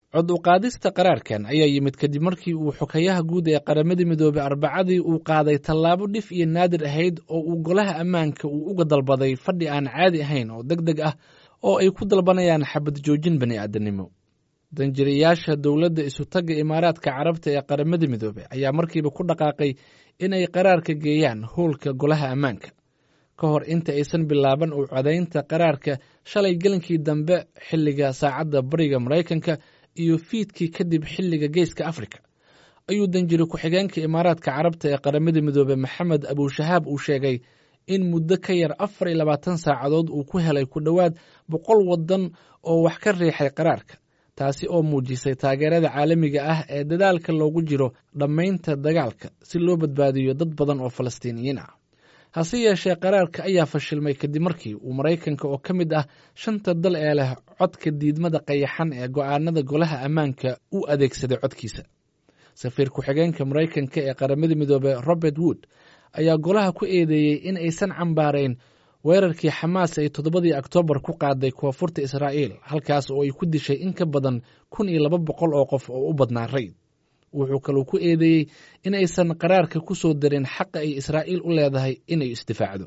cod u qaadista qaraarkan ayaa yimid kadib markii uu xokayaha guud ee qaramada midoobey arbacadii uu qaaday tallaabo dhif iyo naadir ahayd oo uu golaha ammaanka uu uga dalbaday fadhi aan caadi ahayn oo deg deg ah oo ay ku dalbanayaan xabad joojin bani aadamnimo danjirayaasha dowladda isutagga imaaraadka carabta ee qaramada midoobey ayaa markiiba ku dhaqaaqay inay qaraarka geeyaan howlka golaha ammaanka ka hor inta aysan bilaaban u codaynta qaraarka shalay gelinkii dambe xilliga saacadda bariga maraykanka iyo fiidkii kadib xilliga geeska afrika ayuu danjiri ku-xigeenka imaaraadka carabta ee qaramada midoobey maxamed abushahaab uu sheegay in muddo ka yar afar iyo labaatan saacadood uu ku helay ku dhowaad boqol waddan oo wax ka riixay qaraarka taasi oo muujisay taageerada caalamiga ah ee dadaalka loogu jiro dhammaynta dagaalka si loo badbaadiyo dad badan oo falastiiniyiin ah hase yeeshee qaraarka ayaa fashilmay kadib markii uu maraykanka oo ka mid ah shanta dal ee leh codka diidmada qayaxan ee go'aanada golaha ammaanka u adeegsaday codkiisa safiir ku-xigeenka maraykanka ee qaramada midoobey robert wood ayaa golaha ku eedeeyey in aysan cambaarayn weerarkii xamaas ay toddobadii oktoobar ku qaaday koonfurta israa'iil halkaas oo ay ku dishay in ka badan kun iyo laba boqol oo qof oo u badnaa rayd wuxuu kaluu ku eedeeyey in aysan qaraarka ku soo darin xaqa ay israa'iil u leedahay inay isdifaacdo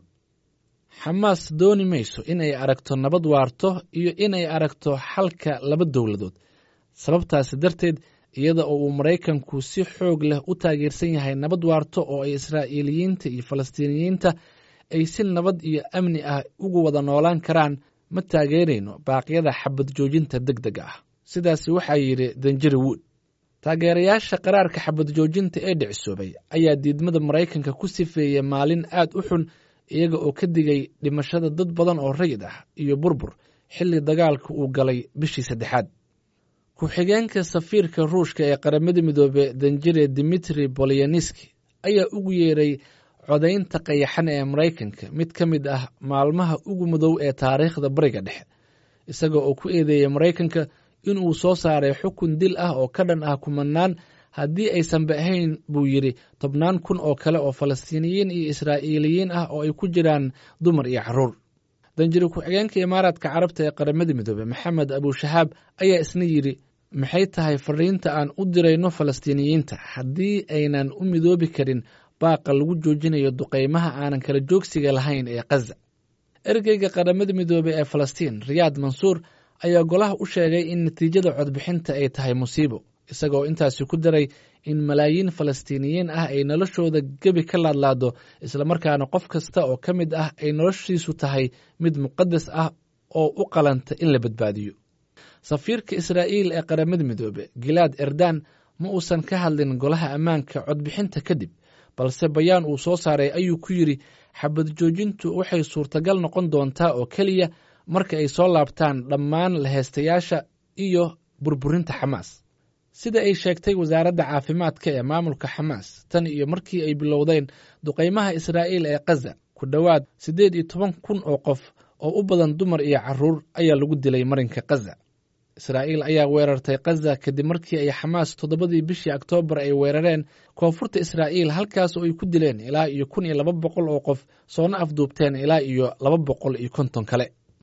xamaas dooni mayso inay aragto nabad waarto iyo inay aragto xalka laba dowladood sababtaasi darteed iyada oo uu maraykanku si xoog leh u taageersan yahay nabad waarto oo ay israa'iiliyiinta iyo falastiiniyiinta ay si nabad iyo amni ah ugu wada noolaan karaan ma taageerayno baaqyada xabad joojinta deg deg ah sidaas waxaa yidhi danjiri wood taageerayaasha qaraarka xabad joojinta ee dhicisoobay ayaa diidmada maraykanka ku sifeeyey maalin aad u xun iyaga oo ka digay dhimashada dad badan oo rayid ah iyo burbur xilli dagaalka uu galay bishii saddexaad ku-xigeenka safiirka ruushka ee qaramada midoobe danjire dimitri bolyanski ayaa ugu yeeray codaynta qayaxan ee maraykanka mid ka mid ah maalmaha ugu mudow ee taariikhda bariga dhexe isaga oo ku eedeeyey maraykanka inuu soo saaray xukun dil ah oo ka dhan ah kumanaan haddii aysanba ahayn buu yidhi tobnaan kun oo kale oo falastiiniyiin iyo israa'iiliyiin ah oo ay ku jiraan dumar iyo carruur danjiri ku-xigeenka imaaraadka carabta ee qaramada midoobe maxamed abushahaab ayaa isna yidhi maxay tahay fariinta aan u dirayno falastiiniyiinta haddii aynan u midoobi karin baaqa lagu joojinayo duqaymaha aanan kala joogsiga lahayn ee khaza ergeyga qaramada midoobe ee falastiin riyaad mansuur ayaa golaha u sheegay in natiijada codbixinta ay tahay musiibo isagoo intaasi ku daray in malaayiin falastiiniyiin ah ay noloshooda gebi ka laadlaado islamarkaana qof kasta oo ka mid ah ay noloshiisu tahay mid muqadas ah oo u qalanta in la badbaadiyo safiirka israa'iil ee qaramada midoobe gilaad erdan ma uusan ka hadlin golaha ammaanka codbixinta kadib balse bayaan uu soo saaray ayuu ku yidhi xabad joojintu waxay suurtagal noqon doontaa oo keliya marka ay soo laabtaan dhammaan laheystayaasha iyo burburinta xamaas sida ay sheegtay wasaaradda caafimaadka ee maamulka xamaas tan iyo markii ay bilowdeen duqaymaha israa'iil ee khaza ku dhowaad siddeed iyo toban kun oo qof oo u badan dumar iyo carruur ayaa lagu dilay marinka khaza israa'iil ayaa weerartay khaza kadib markii ay xamaas toddobadii bishii oktoobar ay weerareen koonfurta israa'iil halkaas oo ay ku dileen ilaa iyo kun iyo laba boqol oo qof soona afduubteen ilaa iyo laba boqol iyo konton kale